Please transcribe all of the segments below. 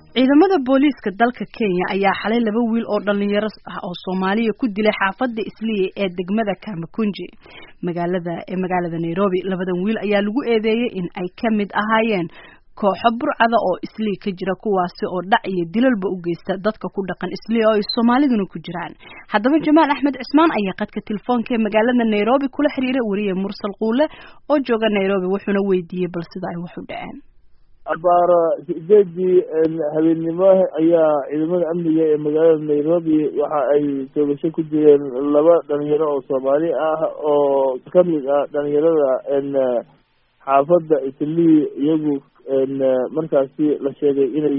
ciidamada booliiska dalka kenya ayaa xalay laba wiil oo dhalinyaro ah oo soomaaliya ku dilay xaafada isliya ee degmada kamakunji magaalada ee magaalada nairobi labadan wiil ayaa lagu eedeeyey in ay ka mid ahaayeen kooxo burcada oo islii ka jira kuwaasi oo dhac iyo dilalba u geysta dadka ku dhaqan islii oo ay soomaaliduna ku jiraan haddaba jamaal axmed cismaan ayaa qadka telefoonka ee magaalada nairobi kula xiriiray wariye mursal quule oo jooga nairobi wuxuuna weydiiyey bal sida ay wax u dhaceen abaaro sideedii habeennimo ayaa ciidamada amniga ee magaalada nairobi waxa ay toogasho ku jireen laba dhalinyaro oo soomaali ah oo kamid ah dhalinyarada xaafadda islii iyagu markaasi la sheegay inay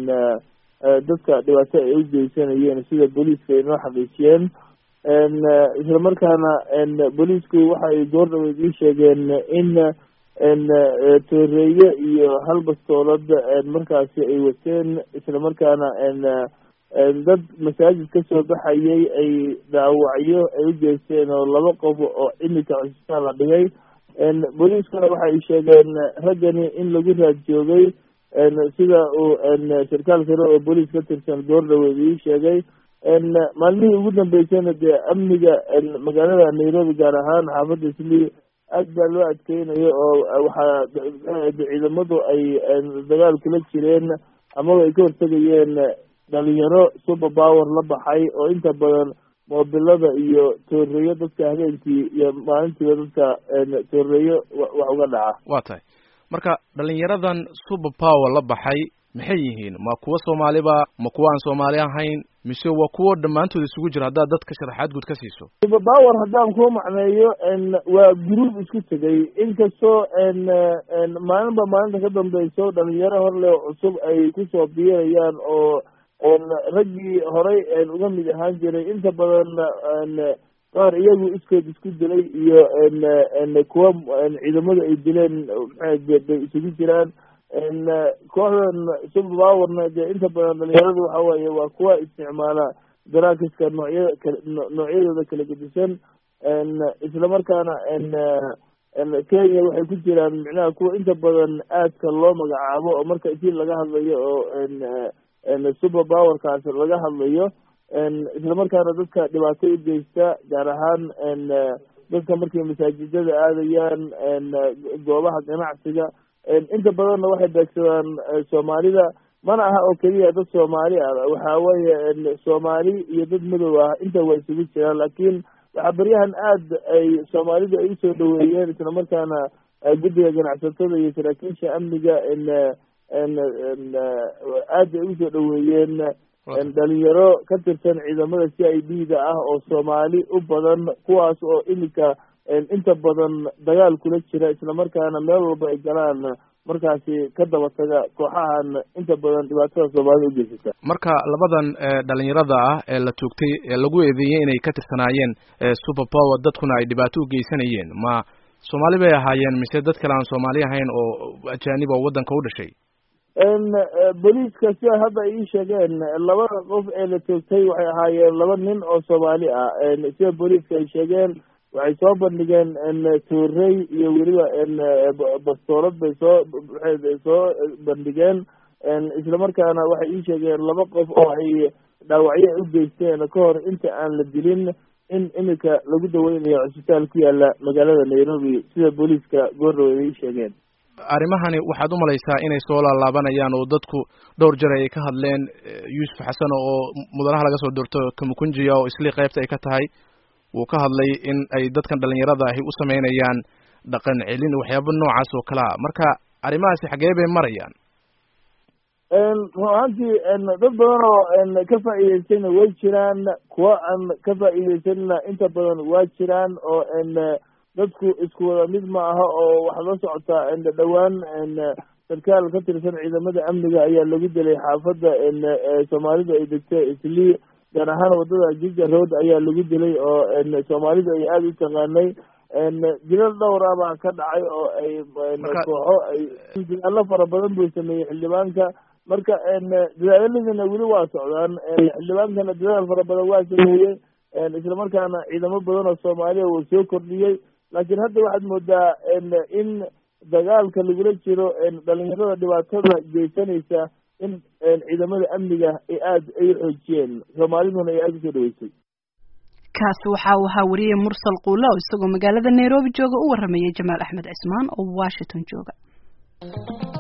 dadka dhibaato ay u geysanayeen sida booliiska ay noo xaqiijiyeen isla markaana booliisku waxa ay goor dhaweyd ii sheegeen in tooreeye iyo hal bastoolad markaasi ay wateen isla markaana dad masaajid kasoo baxayay ay dhaawacyo ay u geysteen oo laba qof oo imika cusbitaal la dhigay booliiskuna waxa ay sheegeen raggani in lagu raad joogay sida uu sarkaal sare oo booliis ka tirsan goor dhaweed ii sheegay maalmihii ugu dambeysayna dee amniga magaalada nairobi gaar ahaan xaafadda islii aad baa loo adkeynayo oo waxaa ciidamadu ay dagaal kula jireen amaba ay ka hortegayeen dhalinyaro super power la baxay oo inta badan moobilada iyo tooreeyo dadka habeenkii iyo maalintiiba dadka tooreeyo wax uga dhaca waa tahay marka dhalinyaradan super power la baxay maxay yihiin ma kuwo soomaaliba ma kuwo aan soomaali ahayn mise waa kuwo dhammaantood isugu jira haddaad dadka sharaxaad guud ka siiso super power haddaan kuu macneeyo waa group isku tegay inkastoo maalinba maalinta ka dambeyso dhalinyaro horle cusub ay kusoo biirayaan oo raggii horay uga mid ahaan jiray inta badan qaar iyagu iskood isku dilay iyo kuwa ciidamadu ay dileen maxay bay isugu jiraan kooxdan super powerna dee inta badan dhalinyaradu waxa weeye waa kuwa isticmaala daraakiska noocyada kal noocyadooda kala gedisan isla markaana kenya waxay ku jiraan micnaha kuwa inta badan aadka loo magacaabo oo marka intii laga hadlayo oo super powerkaas laga hadlayo isla markaana dadka dhibaato u geysta gaar ahaan dadka markay masaajidada aadayaan goobaha ganacsiga inta badanna waxay beegsadaan soomaalida mana aha oo keliya dad soomaali ah waxa weeye soomaali iyo dad madow ah inta waa isugu jiraan laakiin waxaa beryahan aad ay soomaalidu ay usoo dhaweeyeen isla markaana guddiga ganacsatada iyo saraakiisha amniga aad ay usoo dhaweeyeen dhalinyaro ka tirsan ciidamada c i d da ah oo soomaali u badan kuwaas oo imika inta badan dagaal kula jira isla markaana meel walba ay galaan markaasi ka daba taga kooxahan inta badan dhibaatada soomaalida u geysata marka labadan dhalinyarada ah ee la toogtay ee lagu eedeeyey inay ka tirsanaayeen super power dadkuna ay dhibaato u geysanayeen ma soomaali bay ahaayeen mise dad kale aan soomaali ahayn oo ajaanib oo waddanka u dhashay booliiska sida hadda ay ii sheegeen labada qof ee la toogtay waxay ahaayeen laba nin oo soomaali ah sida booliiska ay sheegeen waxay soo bandhigeen toorey iyo weliba bastoolad bay soo waxay soo bandhigeen isla markaana waxay ii sheegeen laba qof oo ay dhaawacyo u geysteen ka hor inta aan la dilin in imika lagu daweynayo cusbitaal ku yaala magaalada nairobi sida booliiska goordhaweed ay ii sheegeen arrimahani waxaad u malaysaa inay soo laalaabanayaan oo dadku dhowr jar ay ka hadleen yuusuf xasan oo mudanaha laga soo doorto kamukunjiya oo islii qaybta ay ka tahay wuu ka hadlay in ay dadkan dhalinyarada ahi u sameynayaan dhaqan celin waxyaaba noocaas oo kale a marka arrimahaasi xagee bay marayaan run ahaantii dad badan oo ka faa'iideystayna way jiraan kuwa aan ka faa'iideysanina inta badan waa jiraan oo dadku isku wada mid ma aha oo waxaa la socotaa dhowaan sarkaal ka tirsan ciidamada amniga ayaa lagu dilay xaafadda soomaalidu ay degto islii gaar ahaan wadada jija road ayaa lagu dilay oo soomaalidu ay aada u taqaanay dilal dhowra baa ka dhacay oo ay kooxo ay dadaalo fara badan buu sameeyey xildhibaanka marka dadaaladina weli waa socdaan xildhibaankana dadaal fara badan waa sameeyey isla markaana ciidamo badan oo soomaaliya uu soo kordhiyey laakiin hadda waxaad moodaa in dagaalka lagula jiro dhalinyarada dhibaatada geysanaysa in ciidamada amniga ay aada ay xoojiyeen soomaaliduna ay aada usoo dhaweysay kaasi waxa uu ahaa wariyey mursal quula oo isagoo magaalada nairobi jooga u waramayay jamaal axmed cismaan oo washington jooga